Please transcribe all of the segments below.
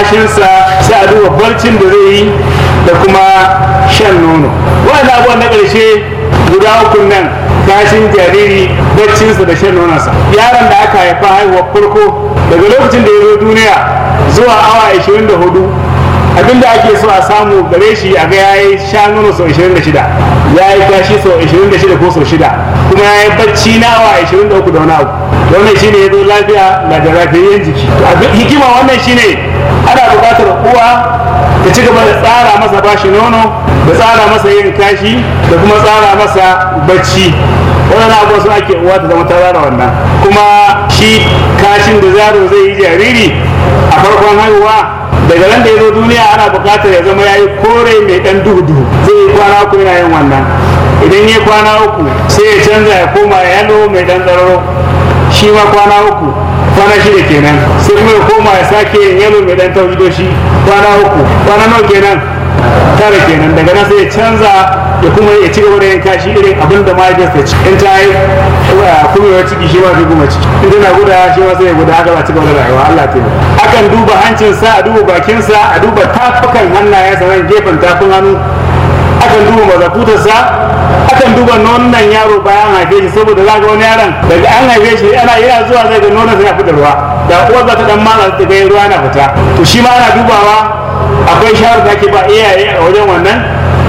kashinsa sai a duba barcin da zai yi da kuma shan nono wannan abubuwan na ƙarshe guda uku nan kashin jariri baccinsa da shan nononsa yaron da aka haifa haihuwar farko daga lokacin da ya zo duniya zuwa awa 24 abinda ake so a samu gare shi a ga ya yi sha nono sau 26 ya yi kashi sau 26 ko sau 6 kuma ya yi bacci na awa 23 da wani abu wannan shine ya zo lafiya na da lafiyayyen jiki hikima wannan shine ana buƙatar uwa ta ci gaba da tsara masa bashi nono da tsara masa yin kashi da kuma tsara masa bacci wannan abuwa su ake uwa ta zama ta tsara wannan kuma shi kashin da zaro zai yi jariri a farkon haihuwa daga nan da ya zo duniya ana buƙatar ya zama ya yi kore mai ɗan duhu duhu zai yi kwana uku yana yin wannan idan ya kwana uku sai ya canza ya koma yalo mai ɗan tsararo shi ma kwana uku kwana shida kenan sai kuma ya koma ya sake yin yalo mai ɗan taujidoshi kwana uku kwana nawa kenan tara kenan daga nan sai ya canza ya kuma ya ci gaba da yin kashi irin abin da mahaifiyarsa ta ci in ta yi kumewar ciki shi ma zai kuma ciki in tana guda shi ma sai ya guda haka ba ci gaba da rayuwa Allah ta yi akan duba hancinsa a duba bakinsa a duba tafukan hannayensa nan gefen tafin hannu akan duba mazakutarsa akan duba nonon yaro bayan haife shi saboda za ga wani yaron daga an haife shi ana yana zuwa zai ga nonon ya fita ruwa da uwar za ta dan matsa ta ga ruwa na fita to shi ma ana dubawa akwai shawarar da ake ba iyaye a wajen wannan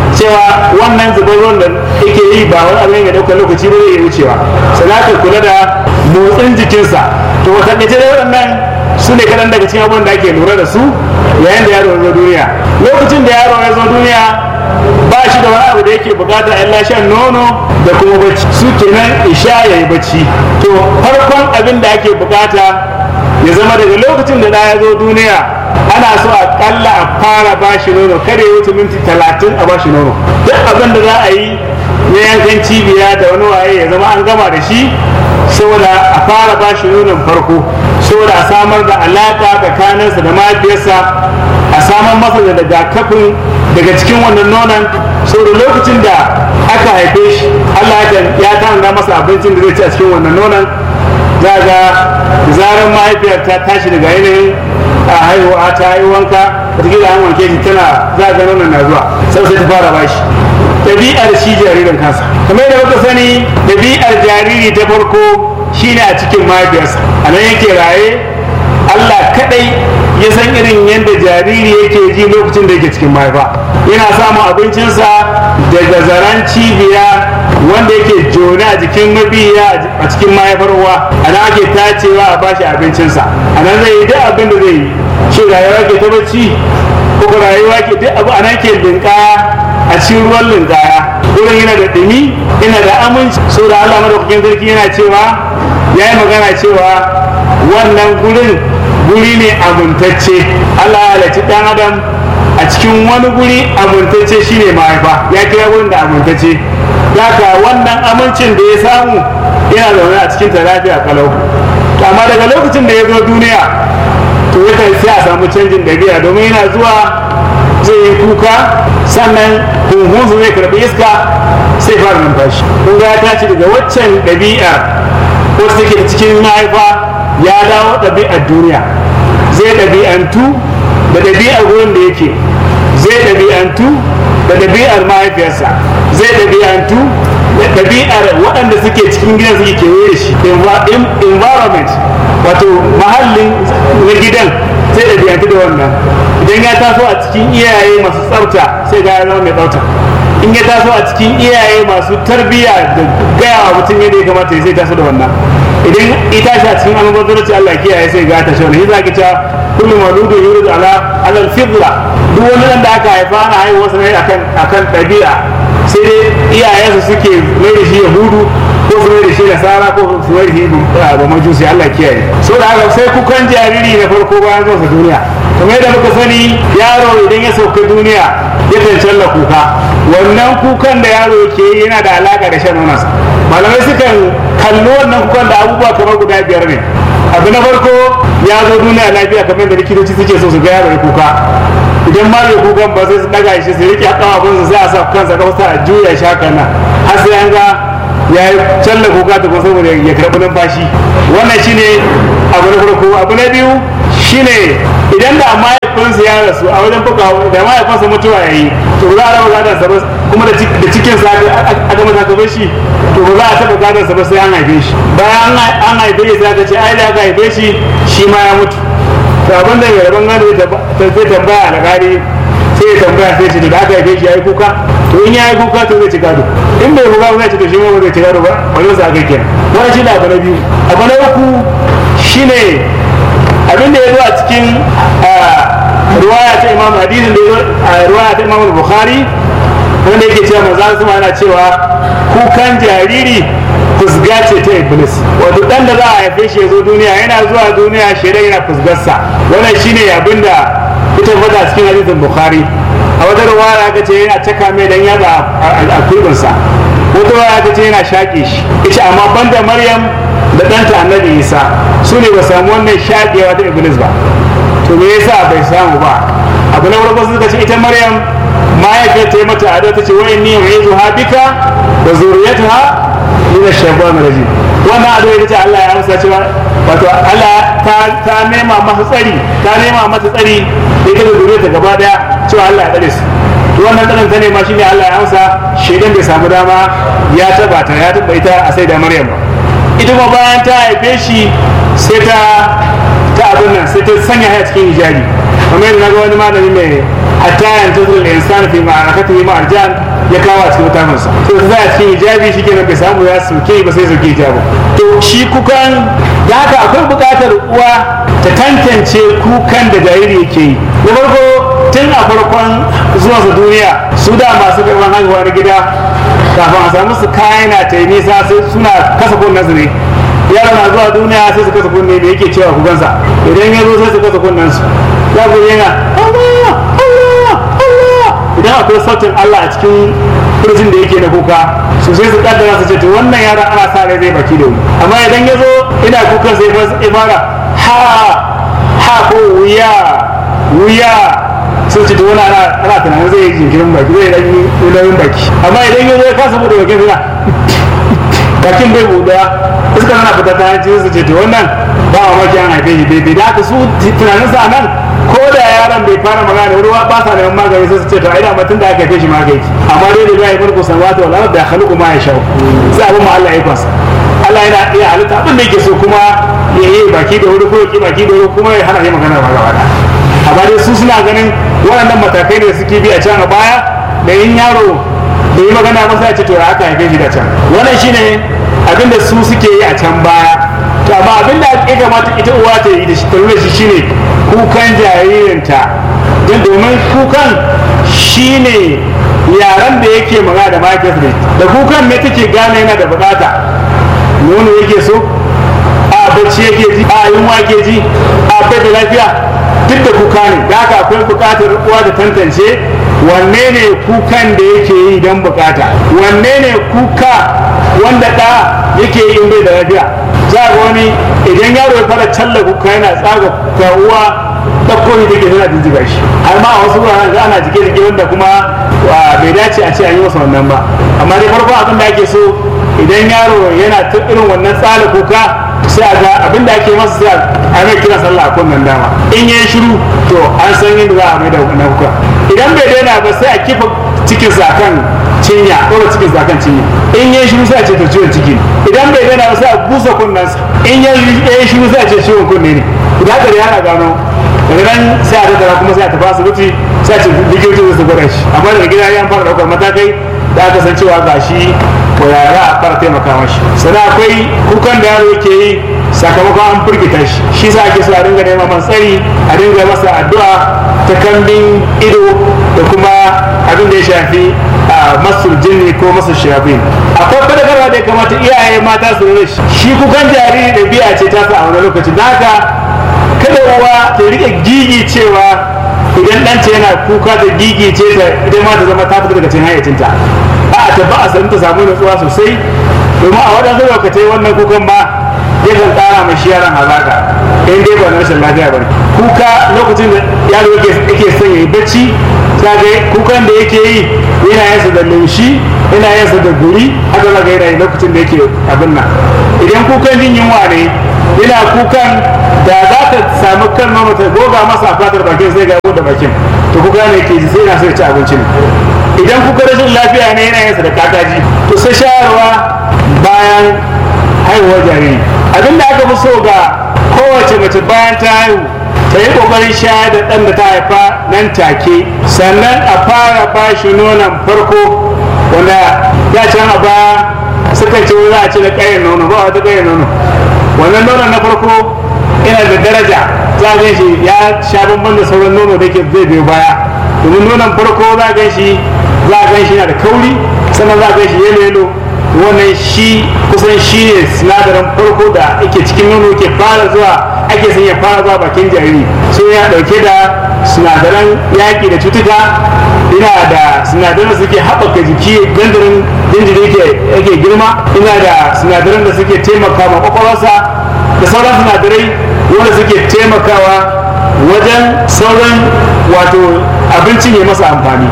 cewa wannan zubar ruwan da yake yi ba wani abin ya ɗaukar lokaci ba zai iya wucewa sannan ka kula da motsin jikinsa to wata ɗace da waɗannan su ne kaɗan daga cikin abubuwan da ake lura da su yayin da yaro ya zo duniya lokacin da yaro ya zo duniya ba shi da wani abu da yake bukata illa shan nono da kuma bacci su kenan isha ya yi bacci to farkon abin da ake bukata ya zama daga lokacin da ɗa ya zo duniya ana so a kalla a fara bashi nono kada ya wuce minti talatin a bashi nono duk abin da za a yi na yankan cibiya da wani waye ya zama an gama da shi saboda a fara bashi nonon farko saboda a samar da alaka tsakaninsa da mahaifiyarsa a samar masa da rigakafin daga cikin wannan nonon saboda lokacin da aka haife shi Allah ya tanada masa abincin da zai ci a cikin wannan nonon za ga zarar mahaifiyar ta tashi daga yanayin a haihuwa ta yi wanka wataƙila an wanke shi tana za ga nonon na zuwa sau sai ta fara bashi ɗabi'ar shi jaririn kansa kamar da muka sani ɗabi'ar jariri ta farko shine a cikin mahaifiyarsa a nan yake raye Allah kaɗai ya san irin yadda jariri yake ji lokacin da yake cikin mahaifa yana samun abincinsa daga zaren cibiya wanda yake jone a jikin mabiya a cikin mahaifar uwa a nan ake tacewa a bashi abincinsa a nan zai yi duk abin da zai yi shi rayuwa ke ta bacci ko rayuwa ke duk abu a nan ke linkaya a cikin ruwan linkaya wurin yana da ɗumi yana da aminci so da Allah madaukakin sarki yana cewa ya yi magana cewa wannan gurin guri ne amintacce Allah ya halarci ɗan adam a cikin wani guri amintacce shine mahaifa ya kira wurin da amintacce daga wannan amincin da ya samu yana zaune a cikin ta lafiya kalau amma daga lokacin da ya zo duniya to yakan sai a samu canjin ɗabi'a domin yana zuwa zai yi kuka sannan hunhunsu zai karɓi iska sai fara numfashi kun ga ya tashi daga waccan ɗabi'a wacce take cikin mahaifa ya dawo ɗabi'ar duniya zai ɗabi'antu da ɗabi'ar wurin da yake zai ɗabi'antu da ɗabi'ar mahaifiyarsa zai ɗabi'antu da ɗabi'ar waɗanda suke cikin gidan suke kewaye da shi environment wato mahallin na gidan sai ɗabi'antu da wannan idan ya taso a cikin iyaye masu tsafta sai ga ya zama mai tsafta in ya taso a cikin iyaye masu tarbiyya da gaya wa mutum yadda ya kamata ya sai taso da wannan idan ita shi a cikin almubazzaranci Allah kiyaye sai ga ta shauna hiza ki ta kullu maludu yuridu ala alal fidla duk wani dan da aka haifa ana haihuwa sa ne akan akan ɗabi'a sai dai iyayensu suke mai da shi yahudu ko su mai da shi nasara ko su mai da shi ba majusi Allah kiyaye so da haka sai kukan jariri na farko bayan zuwa duniya kamar yadda muka sani yaro idan ya sauka duniya yakan challa kuka wannan kukan da yaro ke yi yana da alaka da shan nonansa malamai sukan kalli wannan kukan da abubuwa kamar guda biyar ne abu na farko ya zo duniya lafiya kamar da likitoci suke so su ga yaro ya kuka idan ma bai kukan ba sai su daga shi su rike kafafun su sai a sa kansa kawsa a juya shi haka nan har sai an ga ya yi challa kuka ta kuma saboda ya karɓi numfashi wannan shine abu na farko abu na biyu shine idan da mahaifinsa ya rasu a wajen fuka da mahaifinsa mutuwa ya yi to za a raba gadon sa ba kuma da cikin sa aka masa ka shi to ba za a taɓa gadon sa ba sai an haife shi bayan an haife shi sai aka ce ai da aka haife shi shi ma ya mutu to abin da mai rabon gado zai tambaya alƙali sai ya tambaya sai ce da aka haife shi ya yi kuka to in ya yi kuka to zai ci gado in bai kuka zai ci to shi ma ba zai ci gado ba wani sa aka kenan wani shi da abu na biyu abu na uku shine abin da ya zo a cikin ruwaya ta imam hadisin da ya zo a ruwaya ta imam bukhari wanda yake cewa maza su yana cewa kukan jariri fusga ce ta iblis wato dan da za a haife shi ya zo duniya yana zuwa duniya shaidan yana fusgarsa wannan shine abin da ita fata cikin hadisin bukhari a wata ruwaya aka ce yana caka mai dan yaga a kurbinsa wata ruwaya aka ce yana shaƙe shi ita amma banda maryam da ɗanta annabi isa su ne ba samu wannan shaƙewa ta iblis ba to me yasa bai samu ba abu na farko suka ce ita maryam mahaifiyar ta yi mata ado ta ce wa inni yu'izu ha bika wa zuriyatuha min ash-shaytan rajim wannan ado ita ce Allah ya amsa cewa wato Allah ta nema masa tsari ta nema mata tsari da ita da zuriyarta gaba daya cewa Allah ya tsare su to wannan tsarin ta nema shine Allah ya amsa shedan bai samu dama ya taba ta ya taba ita a sai da maryam ba ita kuma bayan ta haife shi sai ta ta abin nan sai ta sanya haya cikin hijabi kamar yadda naga wani malami mai hatta yanzu zuwa insan fi ma'arakatu yi ma'arjan ya kawo a cikin mutanen sa sai ta zaya cikin hijabi shi kenan bai samu ya soke ba sai soke hijabi to shi kukan da haka akwai buƙatar uwa ta tantance kukan da jariri yake yi na farko tun a farkon zuwansa duniya su da masu karɓar haihuwa na gida kafin a samu su kayan na ta yi nisa sai suna kasa kunnen su ne yaro na zuwa duniya sai su kasa kunne da yake cewa kugansa idan ya zo sai su kasa kunnen su za ku yana Allah Allah Allah idan akwai sautin Allah a cikin kurjin da yake na kuka su sai su kaddara su ce to wannan yaron ana sa rai zai baki da mu amma idan ya zo ina kukan sai ya fara ha ha ko wuya wuya sun ce to wani ana ana tunanin zai yi jinkirin baki zai yi nauyin baki amma idan ya zo ya kasa bude bakin suna bakin bai buɗa iska tana fita ta hanci su ce to wannan ba a maki an haife shi daidai da haka su tunanin sa nan ko da yaron bai fara magana da ruwa ba sa neman magani sai su ce to ai da mutum da aka haife shi magani amma dai da bai farko samawati wal ardi khaluqu ma yasha sai abin ma Allah ya kwasa Allah yana iya halitta abin da yake so kuma ya yi baki da wuri ko ya ki baki da wuri kuma ya hana yi magana ba gaba da amma dai su suna ganin waɗannan matakai da suke bi a can a baya da yin yaro da yi magana masa ya ce to aka haife shi da can wannan shine abin da su suke yi a can baya to amma abin da ya kamata ita uwa ta yi da shi ta shi shine kukan jaririnta don domin kukan shine yaran da yake magana da mahaifiyarsa da kukan ne take gane yana da bukata nono yake so a bacci yake ji a yunwa yake ji a bai da lafiya duk da kuka ne da haka akwai bukatar uwa da tantance wanne ne kukan da yake yi don bukata wanne ne kuka wanda ɗa yake yi in bai da lafiya za ga wani idan yaro ya fara challa kuka yana tsaga ga uwa ɗauko ne take tana jijjiga shi har ma a wasu wuraren ana jike jike wanda kuma bai dace a ce an yi masa wannan ba amma dai farko abin da ake so idan yaro yana ta irin wannan tsala kuka sai a ga abin da ake masa sai a mai kira sallah a kunnen dama in yi shiru to an san yadda za a mai da wannan kuka idan bai daina ba sai a kifa cikin sa kan cinya ɗora cikin sa kan cinya in yi shiru sai a ce to ciwon ciki ne idan bai daina ba sai a busa kunnensa in yi shiru sai a ce ciwon kunne ne idan haka da yana gano daga nan sai a tattara kuma sai a tafi asibiti sai a ce likitoci su gwada shi amma daga gida ya fara ɗaukar matakai da aka san cewa ga shi ko yara a fara taimaka mashi sannan akwai kukan da yaro yake yi sakamakon an firgita shi shi sa ake so a dinga neman man tsari a dinga masa addu'a ta kambin ido da kuma abin da ya shafi a masul jinni ko masul shafin akwai fadakarwa da ya kamata iyaye mata su rura shi kukan jariri da biya ce ta sa a wani lokaci da haka kada uwa ta rike gigi cewa idan ɗanta yana kuka da gigi ce ta idan ma ta zama ta fita daga cikin hayyacinta a ta ba a san ta samu nutsuwa sosai domin a waɗansu lokacai wannan kukan ba yakan ƙara mai shi yaron hazaka in dai ba na rashin lafiya ba kuka lokacin da yaro yake son ya yi bacci ta ga kukan da yake yi yana yin da laushi yana yin da guri haka za ga yana yi lokacin da yake abin nan idan kukan jin yunwa ne ina kukan da za ta samu kan nono ta goga masa a fatar bakin sai ga da bakin to kuka ne ke ji sai na so ya ci abinci ne idan kuka rashin lafiya ne yana yin sa da kakaji to sai shayarwa bayan haihuwar jariri abin da aka fi so ga kowace mace bayan ta haihu ta yi kokarin shayar da ɗan da ta haifa nan take sannan a fara ba shi nonon farko wanda ya can a baya suka ce za a ci da ƙayan nono ba wata ƙayan nono wannan nonon na farko yana da daraja za a gan shi ya sha bamban da sauran nono da ke zai biyo baya domin nonon farko za a gan shi za a gan shi yana da kauri sannan za a gan shi yelo yelo wannan shi kusan shi ne sinadarin farko da ake cikin nono ke fara zuwa ake son ya fara zuwa bakin jariri sai ya dauke da sinadaran yaƙi da cutuka ina da sinadaran da suke haɓaka jiki gandarin jinjiri yake girma ina da sinadaran da suke taimaka ma kwakwalwarsa da sauran sinadarai wanda suke taimakawa wajen sauran wato abincin ya masa amfani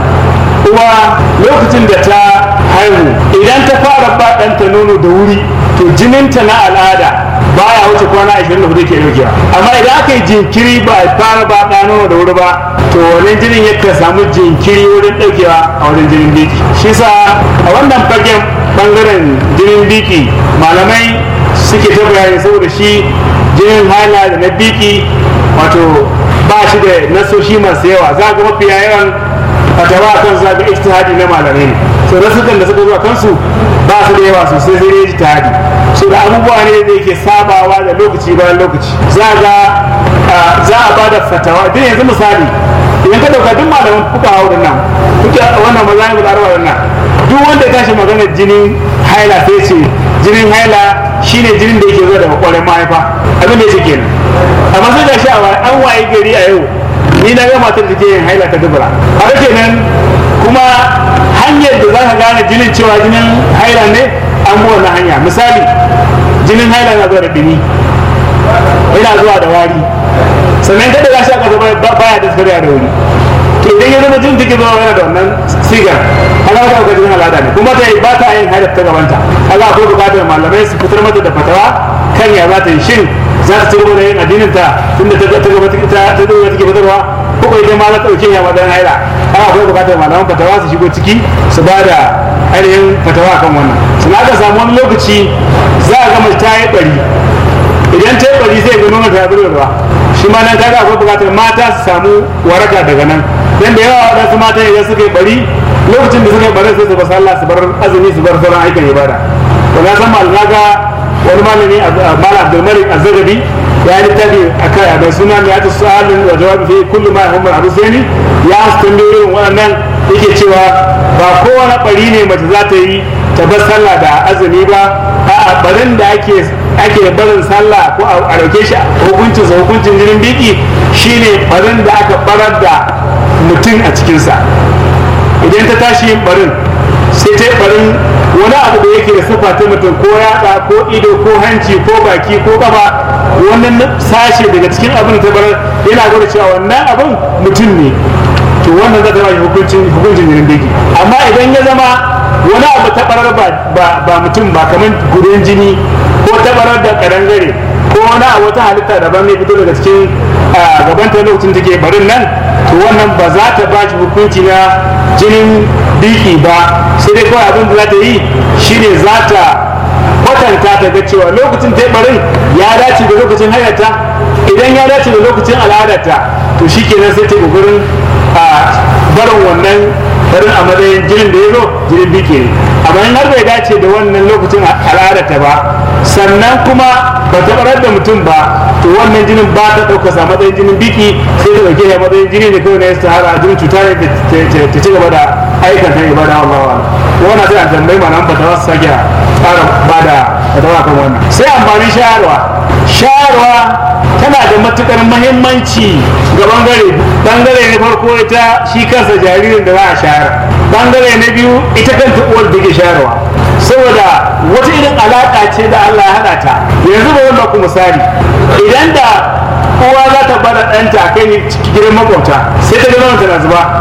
uwa lokacin da ta haihu idan ta fara ba ɗanta nono da wuri to jininta na al'ada baya wuce kwana 24 ke daukewa amma idan aka yi jinkiri ba a fara ba ɗa nono da wuri ba to wannan jinin yakan samu jinkiri wurin daukewa a wajen jinin biki shi sa a wannan fagen bangaren jinin biki malamai suke ta bayani saboda shi jinin hala da na biki wato ba shi da nasoshi masu yawa za ga mafiya yawan fatawa kan za ga ijtihadi na malamai ne so rasukan da suka zuwa kansu ba su da yawa sosai sai dai ijtihadi so da abubuwa ne da yake sabawa da lokaci bayan lokaci za ga za a ba da fatawa duk yanzu misali idan ka dauka duk malaman fuka hau nan kuke wannan maza ne da arwa nan duk wanda ya tashi magana jinin haila sai ce jinin haila shine jinin da yake zuwa daga kwarin mahaifa abin da yake kenan amma sai ga shi a an waye gari a yau ni na ga matar da ke yin haila ta dubura haka kenan kuma hanyar da za ka gane jinin cewa jinin haila ne an bi wannan hanya misali jinin haila na zuwa da dumi yana zuwa da wari sannan kada za shi aka zama baya da tsariya da wuri to idan ya zama jin take zuwa yana da wannan sigar haka ka ga jinin al'ada ne kuma ta yi ba ta yin haila ta gabanta haka akwai bukatar malamai su fitar mata da fatawa kan ya za ta yi shin za ta ci gaba da yin addinin ta tunda ta ta gaba ta ta gaba take fitarwa ko ko idan ma za ta dauke ya madan haila haka akwai bukatar malaman fatawa su shigo ciki su ba da ainihin fatawa kan wannan sun aka samu wani lokaci za a gama ta yi bari idan ta yi bari sai ga nuna ta yi ruwa shi ma nan kaga akwai bukatar mata su samu waraka daga nan dan da yawa wadansu mata idan suka yi bari lokacin da suka yi bari sai su bar sallah su bar azumi su bar sauran aikin ibada to na san malama ga wani malami malam abdulmalik azzagabi ya yi littafi a kai mai suna mai yata su'alin wa jawabi fi kullu ma yahumma abu sani ya su tambayoyin waɗannan yake cewa ba kowane bari ne mace za ta yi ta bar sallah da azumi ba a barin da ake ake barin sallah ko a dauke shi hukuncin sa hukuncin jinin biki shine barin da aka barar da mutum a cikinsa idan ta tashi yin barin sai ta yi barin wani abu da yake da sifa ta mutum ko yatsa ko ido ko hanci ko baki ko kafa wannan sashe daga cikin abin da ta barar yana gwada cewa wannan abin mutum ne to wannan zai zama hukuncin hukuncin jinin biki amma idan ya zama wani abu ta barar ba mutum ba kamar gudun jini ko ta barar da karangare ko wani a wata halitta daban ne fito daga cikin gaban ta lokacin take barin nan to wannan ba za ta ba shi hukunci na jinin biki ba sai dai kawai abin da za ta yi shine za ta kwatanta ta ga cewa lokacin ta barin ya dace da lokacin hayata idan ya dace da lokacin al'adarta to shi kenan sai ta kokarin a barin wannan barin a matsayin jinin da ya zo jinin biki ne amma in har bai dace da wannan lokacin al'adarta ba sannan kuma ba ta barar da mutum ba to wannan jinin ba ta ɗauka sa matsayin jinin biki sai ta ɗauke ya matsayin jini da kawai na yasta hara jinin cuta ne ta ci gaba da aikan ta ibada Allah wa wannan sai a tambayi malam ba ta wasu sake fara ba da fatawa kan wannan sai amfanin shayarwa shayarwa tana da matukar mahimmanci ga bangare bangare na farko ita shi kansa jaririn da za a shayar bangare na biyu ita kanta uwar da ke shayarwa saboda wata irin alaƙa ce da Allah ya haɗa ta yanzu ba wannan ku misali idan da uwa za ta bada ɗanta a kai gidan makwabta sai ta ga tana zuba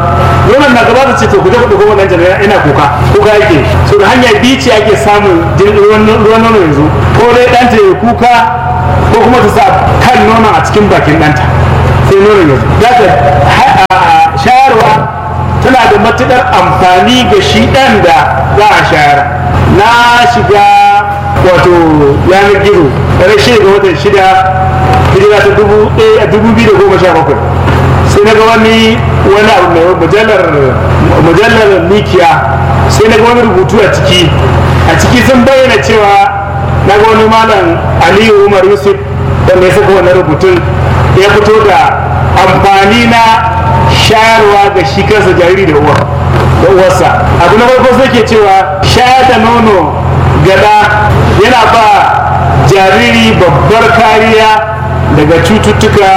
nonon na gaba da ce to ku je ku ɗauko wannan jami'a ina kuka kuka yake so da hanya biyu ce ake samun ruwan nono yanzu ko dai ɗanta ya kuka ko kuma ta sa kan nonon a cikin bakin ɗanta sai nonon yanzu za ka shayarwa tana da matuƙar amfani ga shi ɗan da za a shayar na shiga wato yanar gizo ranar shida ga watan shida hijira ta dubu biyu da goma sha bakwai sai na ga wani wani abu mai mujallar mujallar mikiya sai na ga wani rubutu a ciki a ciki sun bayyana cewa na ga wani malam aliyu umar yusuf wanda ya saka wannan rubutun ya fito da amfani na shayarwa ga shi kansa jariri da uwa da uwarsa abu na farko sai ke cewa shayar da nono gada yana ba jariri babbar kariya daga cututtuka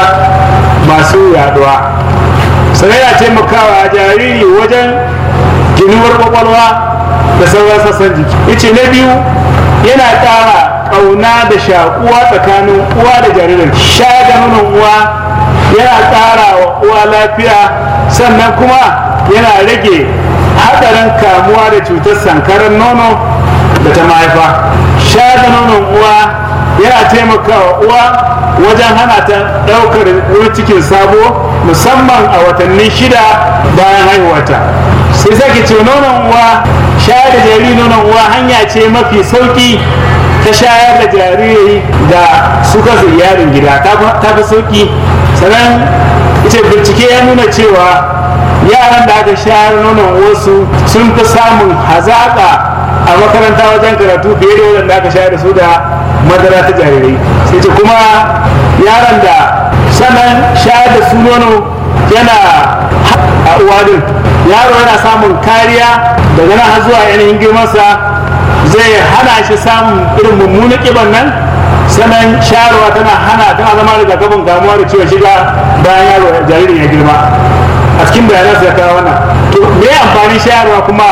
masu yaduwa sannan yana taimakawa jariri wajen ginuwar kwakwalwa da sauran sassan jiki yace na biyu yana ƙara ƙauna da shaƙuwa tsakanin uwa da jaririn sha da nonon uwa yana ƙara wa uwa lafiya sannan kuma yana rage haɗarin kamuwa da cutar sankarar nono da ta mahaifa sha da nonon uwa yana taimakawa uwa wajen hana ta ɗaukar wani cikin sabo musamman a watanni shida bayan haihuwata sai sake ce nonon uwa shayar da jariri nonon uwa hanya ce mafi sauki ta shayar da jariri da suka yarin gida ta fi sauki sannan ita bincike ya nuna cewa yaran da aka shayar nonon wasu sun fi samun hazaƙa a makaranta wajen karatu fiye da wadanda aka shayar da su da madara ta jarirai sai ce kuma yaran da sannan shayar da su nono yana a uwadin yaro yana samun kariya daga nan har zuwa yanayin girmansa zai hana shi samun irin mummunan kiban nan sannan shayarwa tana hana tana zama rigakafin kamuwa da ciwon shiga bayan yaro jaririn ya girma a cikin bayanan su ya kawo wannan to me amfani shayarwa kuma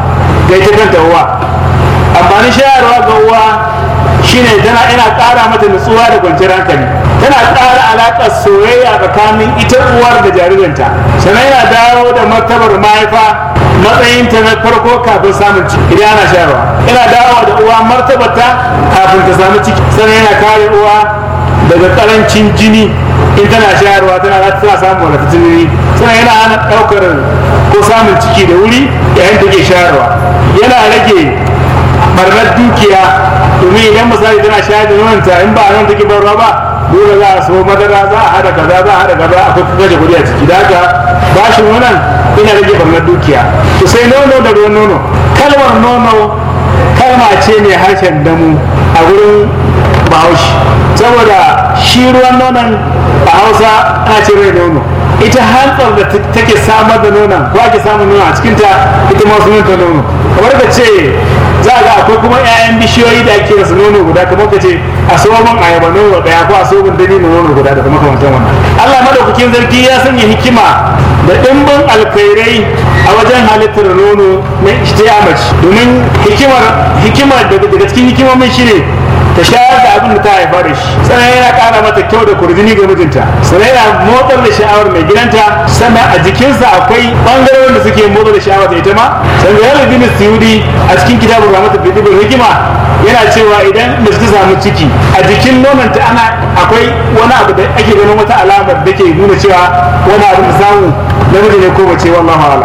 ga ita kanta uwa amfanin shayarwa ga uwa shine tana ina ƙara mata nutsuwa da kwanciyar hankali tana ƙara alaƙar soyayya tsakanin ita uwar da jaririnta sannan yana dawo da martabar mahaifa matsayinta na farko kafin samun ciki idan ana shayarwa yana dawo da uwa martabarta kafin ta samu ciki sannan yana kare uwa daga ƙarancin jini in tana shayarwa tana tana samun wadatattun jini sannan yana hana ɗaukar ko samun ciki da wuri yayin take shayarwa yana rage barnar dukiya domin idan misali tana shayar da nonanta in ba a nan take barwa ba dole za a so madara za a hada kaza za a hada kaza akwai kashe kuɗi a ciki da haka bashin wannan ina rage barnar dukiya to sai nono da ruwan nono kalmar nono kalma ce mai harshen damu a wurin bahaushe saboda shi ruwan nonon a hausa ana ce rai nono ita hantsar da take samar da nonon ko ake samun nono a cikinta ita ma sunanta nono kamar ka ce za ga akwai kuma 'ya'yan bishiyoyi da ake rasu nono guda kamar ka ce a soman ayaba nono daya ko a soman dani nono guda da makamantan wannan Allah madaukakin zargi ya sanya hikima da dimbin alkhairai a wajen halittar nono na mace domin hikimar hikimar daga cikin hikimomin shine ta shayar da abin da ta haifa da shi sannan yana kara mata kyau da kurjini ga mijinta sannan yana motsar da sha'awar mai gidanta sannan a jikinsa akwai bangarorin da suke motsar da sha'awar da ita ma sannan yana bin suyudi a cikin kitabun ramata bidibul hikima yana cewa idan mace ta samu ciki a jikin nononta ana akwai wani abu da ake ganin wata alamar da ke nuna cewa wani abu da samu namiji ne ko mace wallahu a'lam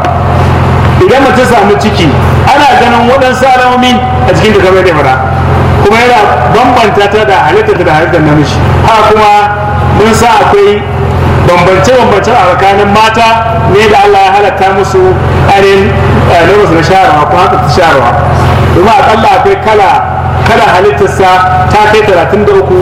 idan mace ta samu ciki ana ganin waɗansu alamomi a jikin da kamar da fara kuma yana bambanta ta da halittar da halittar namiji haka kuma mun sa akwai bambance-bambance a tsakanin mata ne da Allah ya halatta musu ainihin nomansu na sharawa ko haka ta sharawa domin akalla akwai kala kala halittarsa ta kai talatin da uku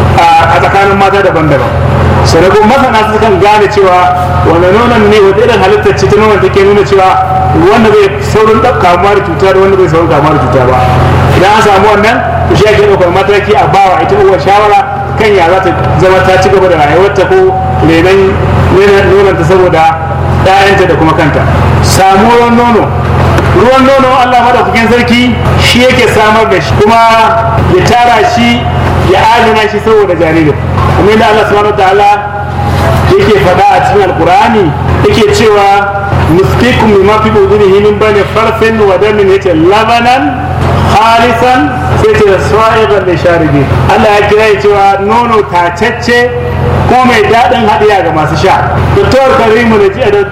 a tsakanin mata daban-daban sannan kuma masana su kan gane cewa wanda nonon ne wata irin halittar ce ta nonon take nuna cewa wanda bai saurin kamuwa da cuta da wanda bai saurin kamuwa da cuta ba idan an samu wannan to shi ake ɗaukar mataki a bawa ita uwar shawara kan ya za ta zama ta ci gaba da rayuwarta ko renon nononta saboda ‘ya'yanta da kuma kanta samuwar nono ruwan nono Allah madaukakin sarki shi yake samar da shi kuma ya tara shi ya adana shi saboda jaririn kuma yadda Allah subhanahu wa ta'ala yake faɗa a cikin alkur'ani yake cewa nusqikum mimma fi budunihi min bani farsin wa damin yace labanan khalisan sai ce sa'iban da sharibi Allah ya kira cewa nono tacacce ko mai daɗin haɗiya ga masu sha Dr. Karimu da